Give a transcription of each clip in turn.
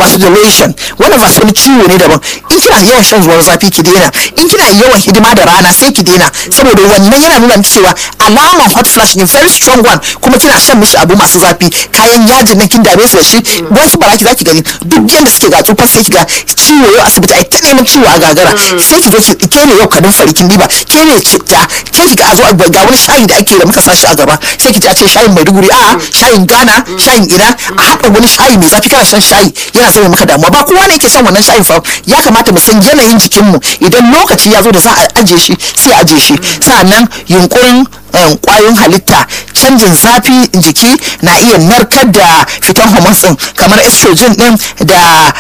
vasodilation wannan vas wani ciwo ne daban in kina yawan shan ruwan zafi ki daina in kina yawan hidima da rana sai ki daina saboda wannan yana nuna miki cewa alaman hot flash ne very strong one kuma kina shan mishi abu masu zafi kayan yajin nan kin dame su da shi wasu baraki zaki gani duk yanda suke ga tsufa sai ki ga ciwo yau asibiti ai ta neman ciwo a gagara sai ki zo ki ke ne yau kadin farikin diba ke ne citta ke ki ga a zo a ga wani shayi da ake da muka sa shi a gaba sai ki ji a ce shayin maiduguri a shayin ghana shayin ina a haɗa wani shayi mai zafi kana shan shayi yana zama maka damuwa ba kowa ne yake son wannan shayin fa ya kamata mu san yanayin jikinmu idan lokaci ya zo da za a ajiye shi sai a ajiye shi sa'annan yunkurin kwayoyin halitta canjin zafi jiki na iya narkar da fitan hormones din kamar estrogen din da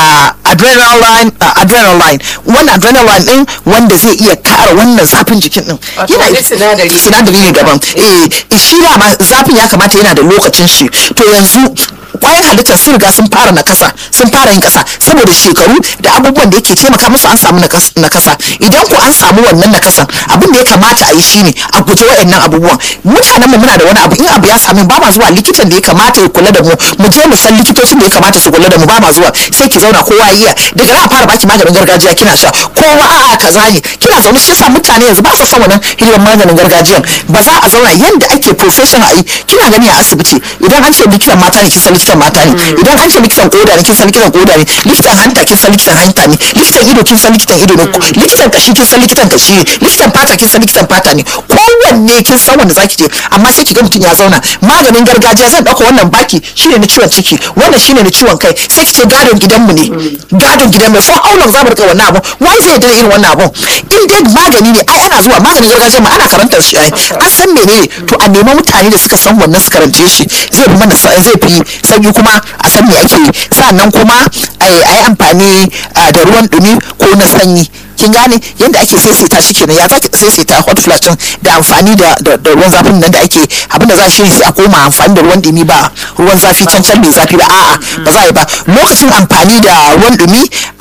adrenaline adrenaline wannan adrenaline din wanda zai iya kara wannan zafin jikin din yana sinadari sinadari ne daban eh shi ma zafin ya kamata yana da lokacin shi to yanzu kwayan halittar sun riga sun fara nakasa sun fara yin kasa saboda shekaru da abubuwan da yake taimaka musu an samu nakasa idan ku an samu wannan nakasan abin da ya kamata a yi shine a guji waɗannan abubuwan mutanen mu muna da wani abu in abu ya sami ba ma zuwa likitan da ya kamata ya kula da mu mu je mu san likitocin da ya kamata su kula da mu ba ma zuwa sai ki zauna kowa iya daga nan a fara baki maganin gargajiya kina sha kowa a'a kaza ne kina zaune shi yasa mutane yanzu ba su son wannan hidimar maganin gargajiyan ba za a zauna yanda ake professional a yi kina gani a asibiti idan an ce likitan mata ne kin san likitan mata ne idan an ce likitan koda ne kin san likitan koda ne likitan hanta kin san likitan hanta ne likitan ido kin san likitan ido ne likitan kashi kin san likitan kashi ne likitan fata kin san likitan fata ne kowanne kin san wanda zaki je amma sai ki ga mutum ya zauna maganin gargajiya zan dauka wannan baki shine na ciwon ciki wannan shine na ciwon kai sai ki ce gadon gidanmu ne gadon gidanmu for how long za mu rika wannan abu wai zai da irin wannan abu in dai magani ne ai ana zuwa maganin gargajiya ma ana karantar shi ai an san menene to a nemi mutane da suka san wannan su karance shi zai fi mana zai fi sanyi kuma a san me ake yi sannan kuma a yi amfani da ruwan dumi ko na sanyi kin gane yadda ake saisaita shi kenan ya zaki saisaita hot flash din da amfani da ruwan zafin nan da ake abin da za shi sai a koma amfani da ruwan dumi ba ruwan zafi can can mai zafi ba a'a ba za a yi ba lokacin amfani da ruwan dumi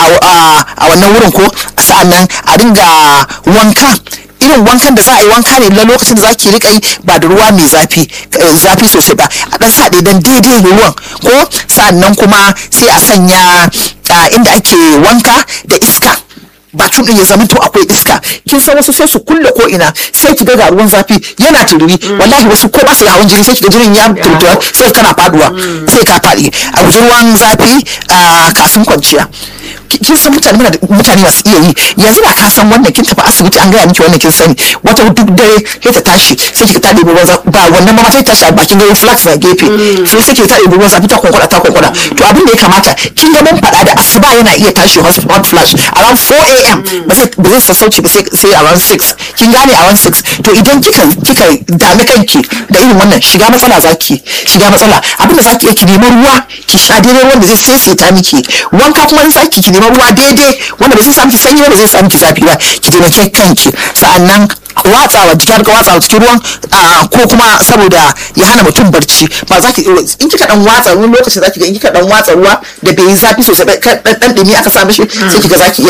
a wannan wurin ko sa'annan a dinga wanka irin wankan da za a yi wanka ne na lokacin da za ki rika yi ba da ruwa mai zafi zafi sosai ba a dan sa dan daidai ruwan ko sannan kuma sai a sanya inda ake wanka da iska bakin din ya zama to akwai iska kin san wasu sai su kulle ko ina sai ki ga ruwan zafi yana tururi wallahi wasu ko ba su da hawan jini sai ki ga jinin ya turtura sai kana faduwa sai ka fadi a guji ruwan zafi kafin kwanciya kin san mutane muna mutane masu iya yi yanzu da ka san wannan kin tafi asibiti an gaya miki wannan kin sani wata duk dare sai ta tashi sai ki ta ɗebi ruwan ba wannan ma sai ta tashi a bakin gari flax na gefe sai sai ki ta ɗebi ruwan zafi ta kwankwada ta kwankwada to abin da ya kamata kin ga mun faɗa da asuba yana iya tashi hot flash around 4 am ba zai ba zai sassauci ba sai around 6 kin gane around 6 to idan kika kika dami kanki da irin wannan shiga matsala zaki shiga matsala abin da zaki iya ki nemi ruwa ki sha daidai wanda zai saisaita miki wanka kuma in zaki ki nemi ruwa daidai wanda ba zai samu ki sanyi ba zai samu ki zafi ba ki taimake kanki sa'annan watsawa jiki har ka watsawa cikin ruwan ko kuma saboda ya hana mutum barci ba za ki in kika dan watsa wani lokaci za ki ga in kika dan watsa ruwa da bai yi zafi sosai ba dan dumi aka sa mishi sai kika za ki iya